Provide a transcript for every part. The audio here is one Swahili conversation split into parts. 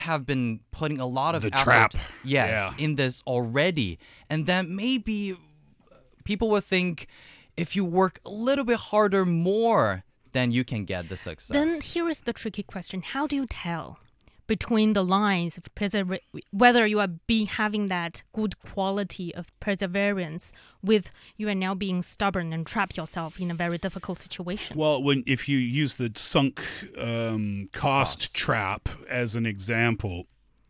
have been putting a lot of The effort, trap. yes, Yeah. in this already, and then maybe people will think if you work a little bit harder more, then you can get the success. Then here is the tricky question: How do you tell between the lines of persever- whether you are being having that good quality of perseverance with you are now being stubborn and trap yourself in a very difficult situation? Well, when if you use the sunk um, cost, Cost. trap as an example,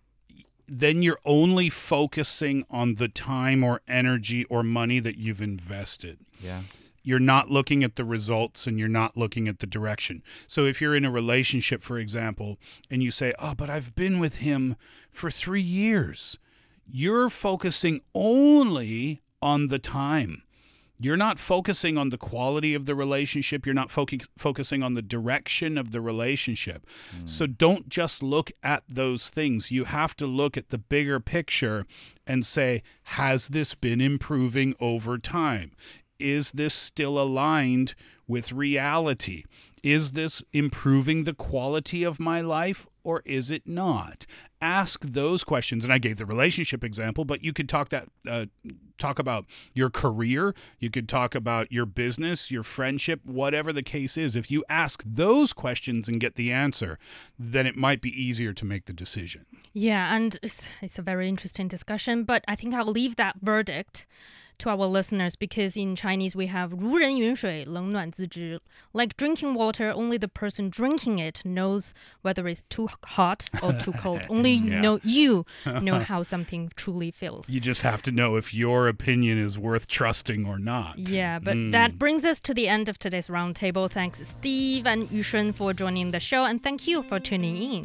then you're only focusing on the time or energy or money that you've invested. yeah. You're not looking at the results and you're not looking at the direction. So if you're in a relationship, for example, and you say, "Oh, but I've been with him for 3 years." You're focusing only on the time. You're not focusing on the quality of the relationship. You're not focu- focusing on the direction of the relationship. So don't just look at those things. You have to look at the bigger picture and say, has this been improving over time? Is this still aligned with reality? Is this improving the quality of my life or is it not? Ask those questions. And I gave the relationship example, but you could talk that uh, talk about your career. You could talk about your business, your friendship, whatever the case is. If you ask those questions and get the answer, then it might be easier to make the decision. Yeah, and it's, it's a very interesting discussion, but I think I'll leave that verdict to our listeners because in Chinese we have 如人饮水,冷暖自知. Like drinking water, only the person drinking it knows whether it's too hot or too cold. Only Yeah. know you know how something truly feels. You just have to know if your opinion is worth trusting or not. Yeah, but Mm. that brings us to the end of today's roundtable. Thanks, Steve and Yushen, for joining the show, and thank you for tuning in.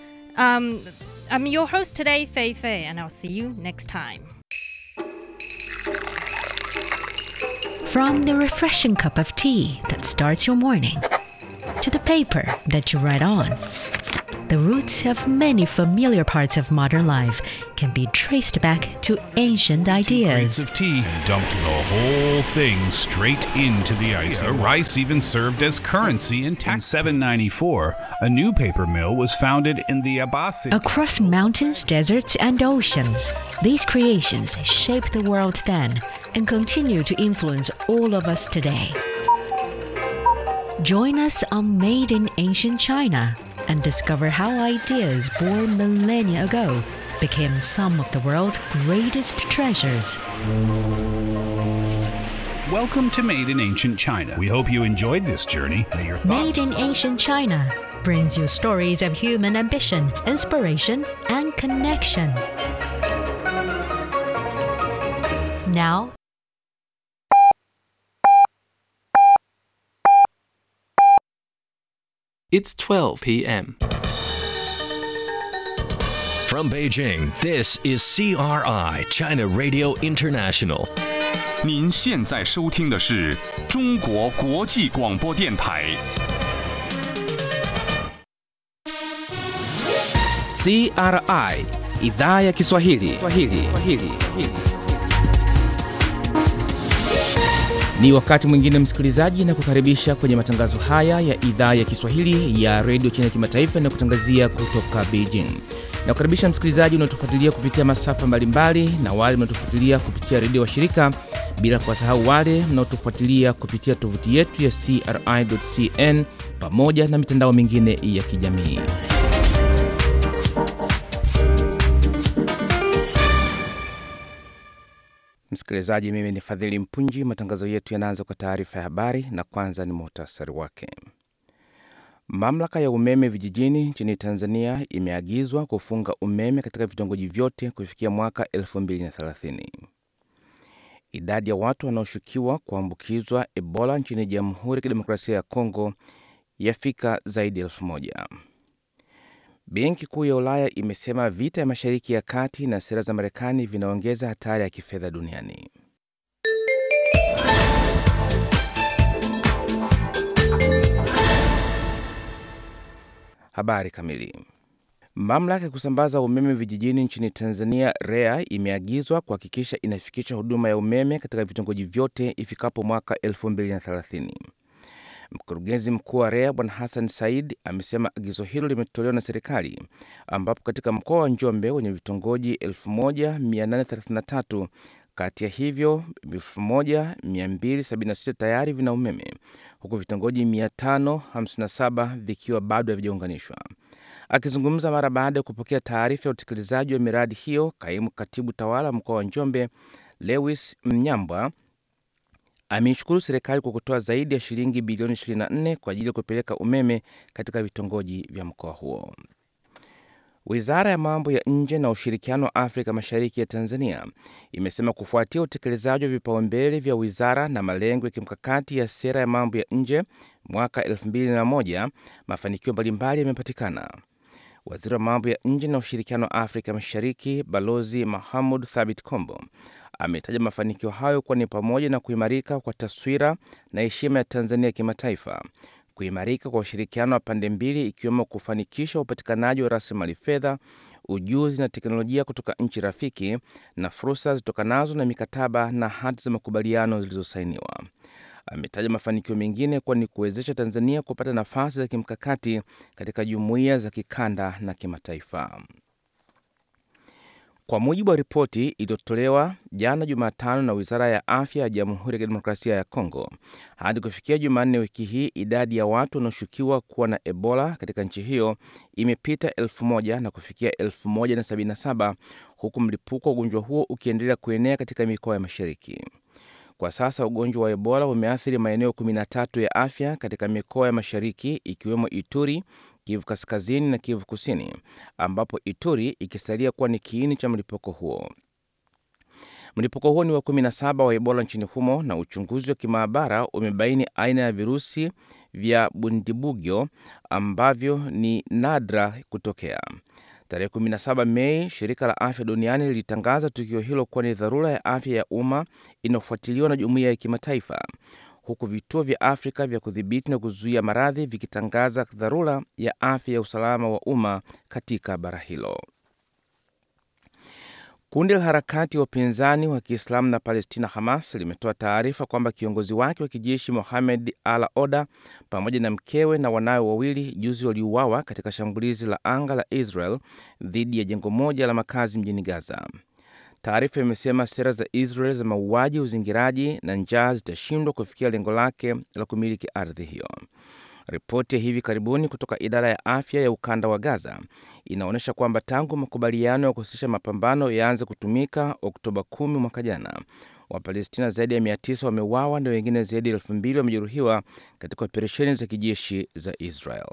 Um, I'm your host today, Fei Fei, and I'll see you next time. From the refreshing cup of tea that starts your morning to the paper that you write on, the roots of many familiar parts of modern life can be traced back to ancient crates ideas. of tea and dumped the whole thing straight into the ice. rice even served as currency in, in 794. A new paper mill was founded in the Abbasid. Across mountains, deserts, and oceans, these creations shaped the world then and continue to influence all of us today. Join us on Made in Ancient China and discover how ideas born millennia ago became some of the world's greatest treasures. Welcome to Made in Ancient China. We hope you enjoyed this journey. May your thoughts Made in Ancient China brings you stories of human ambition, inspiration, and connection. Now, It's 12 p.m. From Beijing, this is CRI, China Radio International. 您现在收听的是中国国际广播电台。 CRI idhaa ya Kiswahili. Kiswahili. Kiswahili. Ni wakati mwingine msikilizaji, na kukaribisha kwenye matangazo haya ya idhaa ya Kiswahili ya redio China kimataifa na kutangazia kutoka Beijing. Na kukaribisha msikilizaji unaotufuatilia kupitia masafa mbalimbali na wale mnaotufuatilia kupitia redio wa shirika, bila kuwasahau wale mnaotufuatilia kupitia tovuti yetu ya CRI.cn pamoja na mitandao mingine ya kijamii. Msikilizaji, mimi ni Fadhili Mpunji. Matangazo yetu yanaanza kwa taarifa ya habari, na kwanza ni muhtasari wake. Mamlaka ya umeme vijijini nchini Tanzania imeagizwa kufunga umeme katika vitongoji vyote kufikia mwaka 2030. Idadi ya watu wanaoshukiwa kuambukizwa Ebola nchini Jamhuri ya Kidemokrasia ya Kongo yafika zaidi ya elfu moja. Benki Kuu ya Ulaya imesema vita ya Mashariki ya Kati na sera za Marekani vinaongeza hatari ya kifedha duniani. Habari kamili. Mamlaka ya kusambaza umeme vijijini nchini Tanzania REA imeagizwa kuhakikisha inafikisha huduma ya umeme katika vitongoji vyote ifikapo mwaka 2030. Mkurugenzi mkuu wa REA Bwana Hassan Said amesema agizo hilo limetolewa na serikali, ambapo katika mkoa wa Njombe wenye vitongoji 1833 kati ya hivyo 1276 tayari vina umeme huku vitongoji 557 vikiwa bado havijaunganishwa. Akizungumza mara baada ya kupokea taarifa ya utekelezaji wa miradi hiyo, kaimu katibu tawala mkoa wa Njombe Lewis Mnyambwa ameishukuru serikali kwa kutoa zaidi ya shilingi bilioni 24 kwa ajili ya kupeleka umeme katika vitongoji vya mkoa huo. Wizara ya mambo ya nje na ushirikiano wa Afrika Mashariki ya Tanzania imesema kufuatia utekelezaji wa vipaumbele vya wizara na malengo ya kimkakati ya sera ya mambo ya nje mwaka 2001 mafanikio mbalimbali yamepatikana. Waziri wa mambo ya nje na ushirikiano wa Afrika Mashariki Balozi Mahamud Thabit Kombo ametaja mafanikio hayo kuwa ni pamoja na kuimarika kwa taswira na heshima ya Tanzania kimataifa, kuimarika kwa ushirikiano wa pande mbili, ikiwemo kufanikisha upatikanaji wa rasilimali fedha, ujuzi na teknolojia kutoka nchi rafiki na fursa zitokanazo na mikataba na hati za makubaliano zilizosainiwa. Ametaja mafanikio mengine kuwa ni kuwezesha Tanzania kupata nafasi za kimkakati katika jumuiya za kikanda na kimataifa. Kwa mujibu wa ripoti iliyotolewa jana Jumatano na Wizara ya Afya ya Jamhuri ya Kidemokrasia ya Kongo, hadi kufikia Jumanne wiki hii, idadi ya watu wanaoshukiwa kuwa na Ebola katika nchi hiyo imepita elfu moja na kufikia elfu moja na sabini na saba huku mlipuko wa ugonjwa huo ukiendelea kuenea katika mikoa ya mashariki. Kwa sasa ugonjwa wa Ebola umeathiri maeneo 13 ya afya katika mikoa ya mashariki ikiwemo Ituri, Kivu Kaskazini na Kivu Kusini, ambapo Ituri ikisalia kuwa ni kiini cha mlipuko huo. Mlipuko huo ni wa 17 wa Ebola nchini humo na uchunguzi wa kimaabara umebaini aina ya virusi vya Bundibugyo ambavyo ni nadra kutokea. Tarehe 17 Mei, shirika la afya duniani lilitangaza tukio hilo kuwa ni dharura ya afya ya umma inayofuatiliwa na jumuiya ya kimataifa, huku vituo vya Afrika vya kudhibiti na kuzuia maradhi vikitangaza dharura ya afya ya usalama wa umma katika bara hilo. Kundi la harakati ya upinzani wa Kiislamu na Palestina, Hamas, limetoa taarifa kwamba kiongozi wake wa kijeshi Mohamed Al Oda pamoja na mkewe na wanawe wawili juzi waliuawa katika shambulizi la anga la Israel dhidi ya jengo moja la makazi mjini Gaza. Taarifa imesema sera za Israel za mauaji, uzingiraji na njaa zitashindwa kufikia lengo lake la kumiliki ardhi hiyo. Ripoti ya hivi karibuni kutoka idara ya afya ya ukanda wa Gaza inaonyesha kwamba tangu makubaliano ya kusitisha mapambano yaanze kutumika Oktoba 10 mwaka jana, Wapalestina zaidi ya 900 wameuawa na wengine zaidi ya elfu mbili wamejeruhiwa katika operesheni za kijeshi za Israel.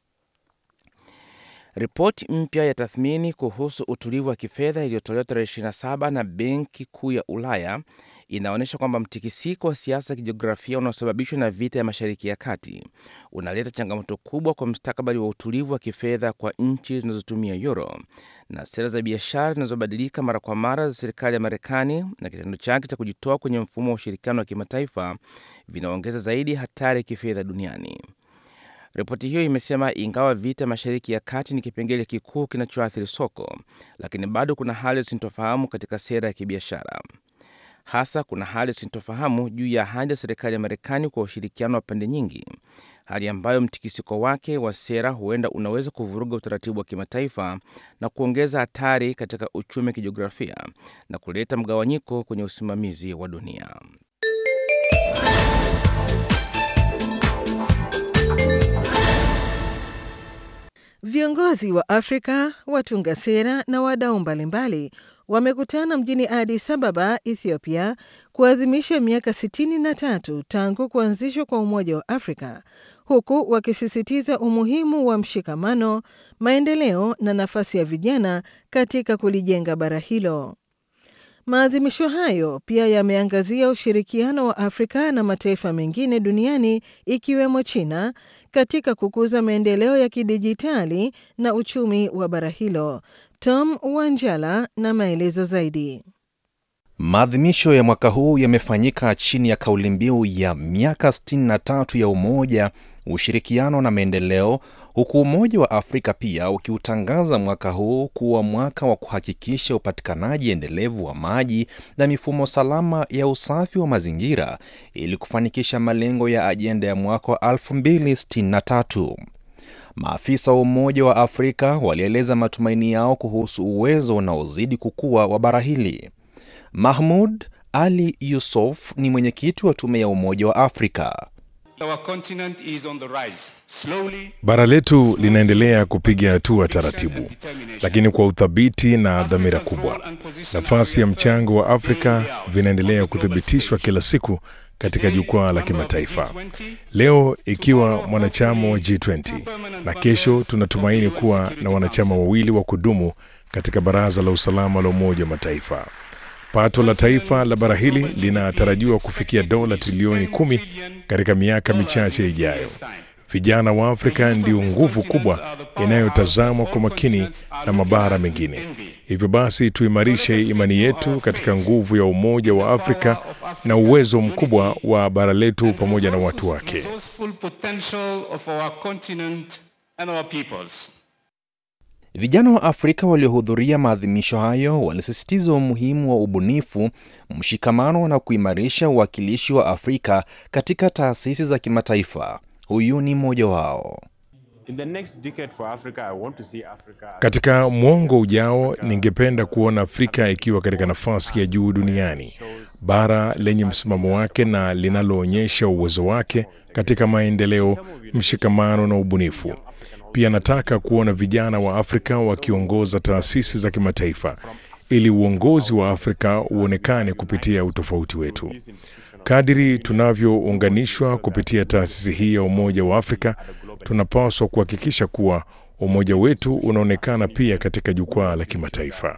Ripoti mpya ya tathmini kuhusu utulivu wa kifedha iliyotolewa tarehe 27 na Benki Kuu ya Ulaya inaonyesha kwamba mtikisiko wa siasa za kijiografia unaosababishwa na vita ya Mashariki ya Kati unaleta changamoto kubwa kwa mustakabali wa utulivu wa kifedha kwa nchi zinazotumia euro, na sera za biashara zinazobadilika mara kwa mara za serikali ya Marekani na kitendo chake cha kujitoa kwenye mfumo wa ushirikiano wa kimataifa vinaongeza zaidi hatari ya kifedha duniani. Ripoti hiyo imesema ingawa vita Mashariki ya Kati ni kipengele kikuu kinachoathiri soko, lakini bado kuna hali ya sintofahamu katika sera ya kibiashara. Hasa kuna hali ya sintofahamu juu ya ahadi ya serikali ya Marekani kwa ushirikiano wa pande nyingi, hali ambayo mtikisiko wake wa sera huenda unaweza kuvuruga utaratibu wa kimataifa na kuongeza hatari katika uchumi wa kijiografia na kuleta mgawanyiko kwenye usimamizi wa dunia. Viongozi wa Afrika, watunga sera na wadau mbalimbali wamekutana mjini Addis Ababa, Ethiopia, kuadhimisha miaka 63 tangu kuanzishwa kwa Umoja wa Afrika, huku wakisisitiza umuhimu wa mshikamano, maendeleo na nafasi ya vijana katika kulijenga bara hilo. Maadhimisho hayo pia yameangazia ushirikiano wa Afrika na mataifa mengine duniani ikiwemo China katika kukuza maendeleo ya kidijitali na uchumi wa bara hilo. Tom Wanjala na maelezo zaidi. Maadhimisho ya mwaka huu yamefanyika chini ya kauli mbiu ya miaka 63 ya Umoja ushirikiano na maendeleo, huku Umoja wa Afrika pia ukiutangaza mwaka huu kuwa mwaka wa kuhakikisha upatikanaji endelevu wa maji na mifumo salama ya usafi wa mazingira ili kufanikisha malengo ya ajenda ya mwaka wa 2063. Maafisa wa Umoja wa Afrika walieleza matumaini yao kuhusu uwezo unaozidi kukua wa bara hili. Mahmud Ali Yusuf ni mwenyekiti wa tume ya Umoja wa Afrika. Bara letu linaendelea kupiga hatua taratibu, lakini kwa uthabiti na dhamira kubwa. Nafasi ya mchango wa Afrika vinaendelea kuthibitishwa kila siku katika jukwaa la kimataifa. Leo ikiwa mwanachama wa G20 na kesho tunatumaini kuwa na wanachama wawili wa kudumu katika Baraza la Usalama la Umoja wa Mataifa. Pato la taifa la bara hili linatarajiwa kufikia dola trilioni kumi katika miaka michache ijayo. Vijana wa Afrika ndio nguvu kubwa inayotazamwa kwa makini na mabara mengine. Hivyo basi, tuimarishe imani yetu katika nguvu ya Umoja wa Afrika na uwezo mkubwa wa bara letu pamoja na watu wake. Vijana wa Afrika waliohudhuria maadhimisho hayo walisisitiza umuhimu wa ubunifu, mshikamano na kuimarisha uwakilishi wa Afrika katika taasisi za kimataifa. Huyu ni mmoja wao. Katika mwongo ujao, ningependa kuona Afrika ikiwa katika nafasi ya juu duniani, bara lenye msimamo wake na linaloonyesha uwezo wake katika maendeleo, mshikamano na ubunifu. Pia nataka kuona vijana wa Afrika wakiongoza taasisi za kimataifa ili uongozi wa Afrika uonekane kupitia utofauti wetu. Kadiri tunavyounganishwa kupitia taasisi hii ya Umoja wa Afrika, tunapaswa kuhakikisha kuwa umoja wetu unaonekana pia katika jukwaa la kimataifa.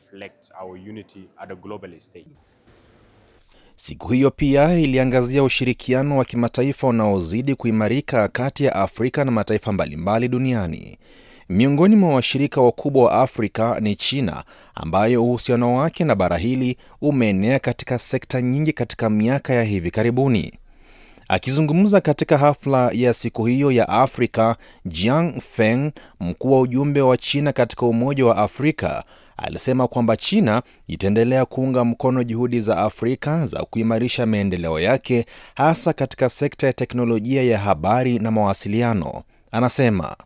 Siku hiyo pia iliangazia ushirikiano wa kimataifa unaozidi kuimarika kati ya Afrika na mataifa mbalimbali duniani. Miongoni mwa washirika wakubwa wa Afrika ni China, ambayo uhusiano wake na bara hili umeenea katika sekta nyingi katika miaka ya hivi karibuni. Akizungumza katika hafla ya siku hiyo ya Afrika, Jiang Feng, mkuu wa ujumbe wa China katika Umoja wa Afrika, alisema kwamba China itaendelea kuunga mkono juhudi za Afrika za kuimarisha maendeleo yake hasa katika sekta ya teknolojia ya habari na mawasiliano. Anasema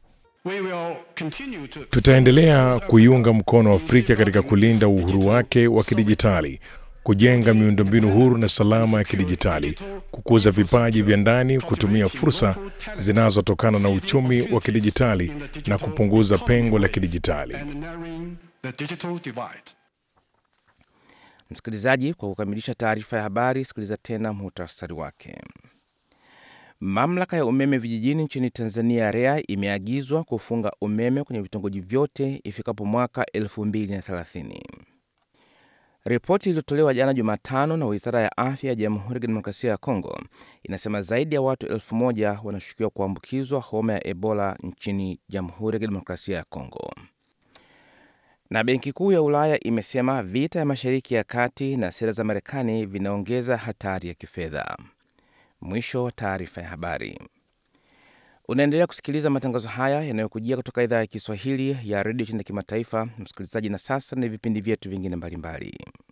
tutaendelea kuiunga mkono Afrika katika kulinda uhuru wake wa kidijitali, kujenga miundombinu huru na salama ya kidijitali, kukuza vipaji vya ndani, kutumia fursa zinazotokana na uchumi wa kidijitali na kupunguza pengo la kidijitali. Msikilizaji, kwa kukamilisha taarifa ya habari, sikiliza tena muhtasari wake. Mamlaka ya umeme vijijini nchini Tanzania REA imeagizwa kufunga umeme kwenye vitongoji vyote ifikapo mwaka 2030. Ripoti iliyotolewa jana Jumatano na Wizara ya Afya ya Jamhuri ya Kidemokrasia ya Kongo inasema zaidi ya watu elfu moja wanashukiwa kuambukizwa homa ya Ebola nchini Jamhuri ya Kidemokrasia ya Kongo. Na Benki Kuu ya Ulaya imesema vita ya Mashariki ya Kati na sera za Marekani vinaongeza hatari ya kifedha. Mwisho wa taarifa ya habari. Unaendelea kusikiliza matangazo haya yanayokujia kutoka idhaa ya Kiswahili ya redio China kimataifa, msikilizaji. Na sasa ni vipindi vyetu vingine mbalimbali.